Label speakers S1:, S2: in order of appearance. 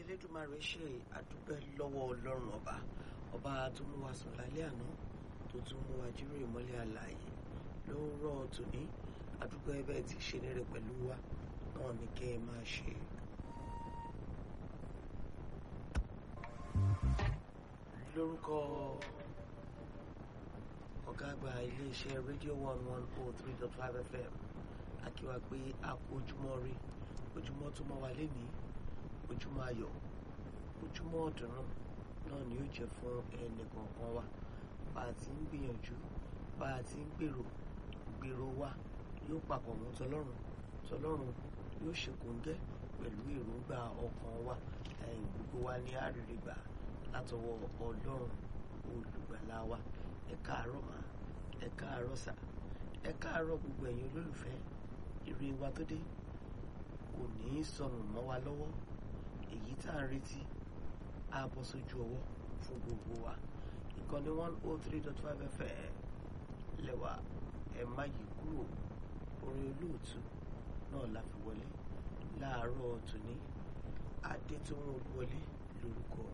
S1: elédùnmarè ṣe àdúpẹ́ lọ́wọ́ ọlọ́run ọba ọba tó mú wa sùn lálẹ́ àná tó tún mú wa jíròrò ìmọ́lẹ̀ àlàyé ló ń rọ̀ tòní àdúpẹ́ bẹ́ẹ̀ ti ṣe nírè pẹ̀lú wa náà ni kẹ́ ẹ máa ṣe. lórúkọ ọ̀gá àgbà iléeṣẹ́ rédíò one one oh three dot five fm akíwa pé a kú ojúmọ́ rí ojúmọ́ tó mọ́ wa lénìí ojúmọ́ ayọ̀ ojúmọ́ ọ̀dùnnú náà ni yóò jẹ́ fún ẹnì kọ̀ọ̀kan wa bá a ti ń gbìyànjú bá a ti ń gbèrò gbèrò wa yóò papọ̀ mọ́ tọlọ́run tọlọ́run yóò ṣe kòńgẹ́ pẹ̀lú èròǹgbà ọkàn wa ẹ̀yìn gbogbo wa ní àrírí gbà látọwọ́ ọlọ́run olùgbàlà wa ẹ káàárọ̀ mà ẹ káàárọ̀ sà ẹ káàárọ̀ gbogbo ẹ̀yin olólùfẹ́ ire wa tó dé kò ní í sọnù mọ́ wa lọ́wọ́ èyí tá à ń retí á bọ́ sójú ọwọ́ fún gbogbo wa ìkànnì one oh three dot five fm lẹ́wà ẹ má yí kúrò orin olóòtú náà la fi wọlé láàárọ̀ tòní adétòun olúwọlé lórúkọ